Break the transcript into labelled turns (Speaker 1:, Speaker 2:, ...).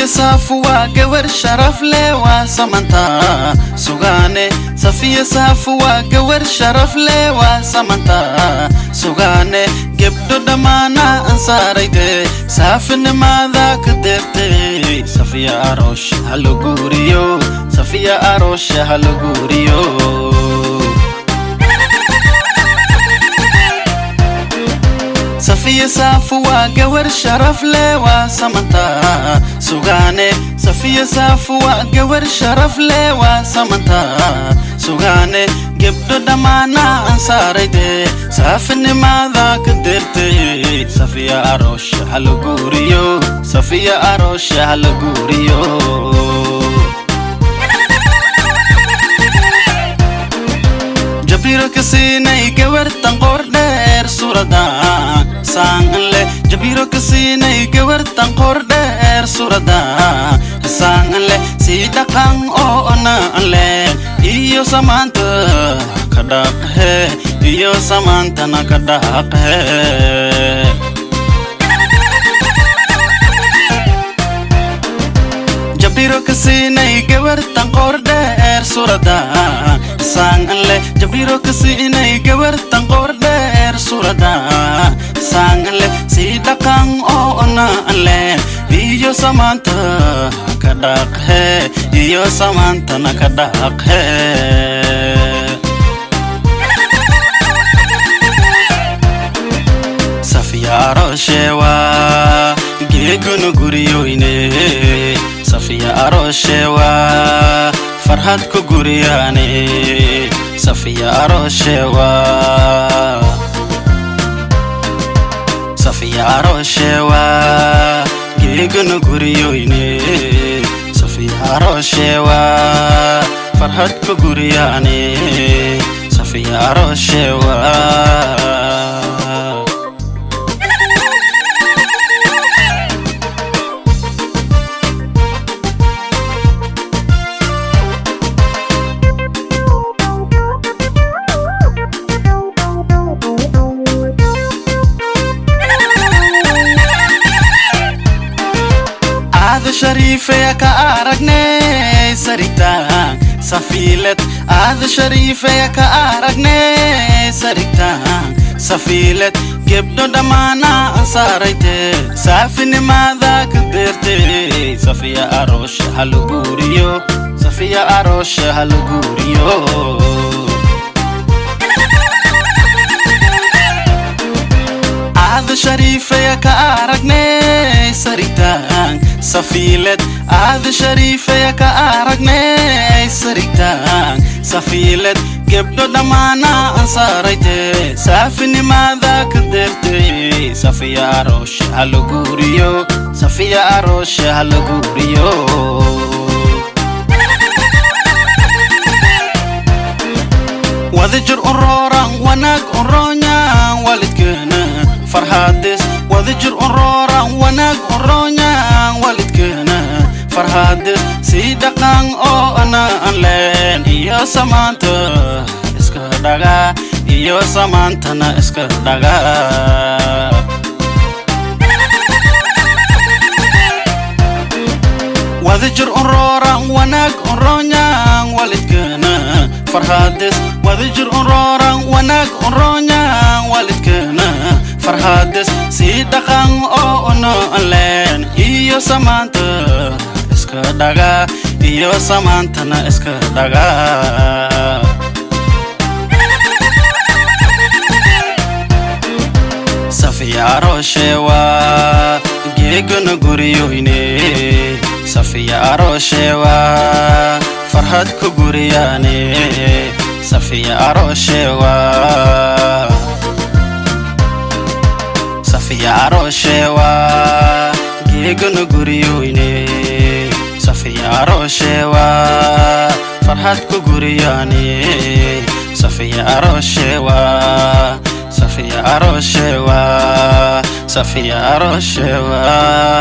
Speaker 1: safiya saafu waa gawar sharaf leh waa samantaa sugaane safiya saafu waa gawar sharaf leh waa samantaa sugaane gebdho dhammaana ansaarayde saafinimaada ka deertay safiya aroosh hala guuriyo safiya aroosh hala guuriyo safiya saafu waa gawar sharaf leh waa samantaa sugaane safiya saafu waa gawar sharaf leh waa samantaa sugaane gebdho dhammaana ansaarayde saafinimaada ka deertay safiya aroosh hala guuriyo safiya aroosh hala guuriyo jabiro ka siinay gawartan qoor dheer suuradan saangan leh jabiro ka siinay gawartan qoor dheer suuradan saangan leh sii dhaqan oo onaan leh iyo samaanta ka dhaqhe iyo samaantana ka dhaqhe jabiro ka siinay gawartan qoor dheer suuradan saangan leh jabiro ka siinay gawartan qoor dheer suuradan saangan leh sii dhaqan oo onaan leh iyo samaanta ka dhaqhe iyo samaantana ka dhaqhe safiyaaroshewa geegunu guriyoyne safiya aroshewa farhad ku guriyaane safiya aroshewa safiya aroshewa geegunu guriyoyne safiya aroshewa farhad ku guriyaane safiya aroshewa aada shariifeya ka aragnay saritaan safiiled aada shariifeya ka aragnay saritaan safiiled gebdho dhammaana ansaarayte saafinimaada ka deertay safiya aroosh hala guuriyo safiya aroosh hala guuriyo aada shariifeya ka aragnay saritaan safiiled aada shariifeya ka aragnay saritaan safiiled gebdho dhammaana ansaarayte saafinimaada ka deertay safiya aroosh hala guuriyo safiya aroosh hala guuriyo wadajir urooran wanaag urooñaan waalidkeena farhaades wadajir urooran wanaag urooñaan waalidkeena farhaades sii dhaqan oo anaan leen iyo samaanta iska dhaga iyo samaantana iska dhaga wadajir urooran wanaag urooñaan waalidkeena farhaades wadajir urooran wanaag urooñaan waalidkeena farhaades sii dhaqan oo onaan leen iyo samaanta iska dhaga iyo samaantana iska dhaga safiya aroshewa geegana guriyoyne safiya aroshewa farhad ku guriyaane safiya aroshewa safiya aroshewa geegana guriyoyne safiya aroshewa farhad ku guriyaane safiya aroshewa safiya aroshewa safiya aroshewa